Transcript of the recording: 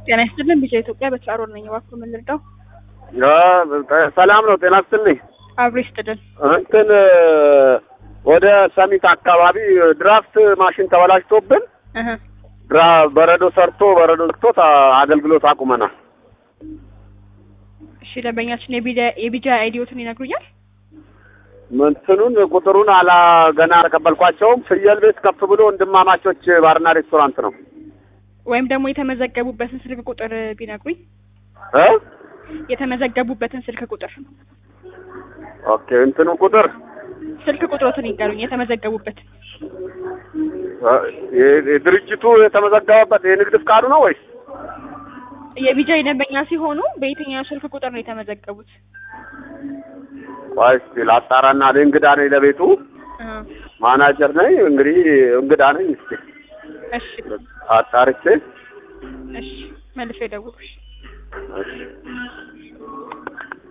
ጤና ይስጥልን ቢጫ ኢትዮጵያ በትራሮል ነኝ። እባክዎ ምን ልርዳው? ሰላም ነው። ጤና ይስጥልኝ። አብሮ ይስጥልን። እንትን ወደ ሰሚት አካባቢ ድራፍት ማሽን ተበላሽቶብን እህ ድራ በረዶ ሰርቶ በረዶ ዘግቶት አገልግሎት አቁመናል። እሺ ደንበኛችን የቢጃ የቢጃ አይዲዎትን ይነግሩኛል? እንትኑን ቁጥሩን አላ ገና አልተቀበልኳቸውም። ፍየል ቤት ከፍ ብሎ ወንድማማቾች ባርና ሬስቶራንት ነው ወይም ደግሞ የተመዘገቡበትን ስልክ ቁጥር ቢነግሩኝ። እ የተመዘገቡበትን ስልክ ቁጥር ኦኬ እንትኑ ቁጥር ስልክ ቁጥሮትን ይንገሩኝ። የተመዘገቡበት እ የ- የድርጅቱ የተመዘገበበት የንግድ ፍቃዱ ነው ወይስ የቢጃ ደንበኛ ሲሆኑ በየትኛው ስልክ ቁጥር ነው የተመዘገቡት? ቆይ እስኪ ላጣራና እኔ እንግዳ ነኝ ለቤቱ እህ ማናጀር ነኝ እንግዲህ እንግዳ ነኝ እስኪ እሺ አጣርቼ እሺ መልሶ ይደውሉሽ። እሺ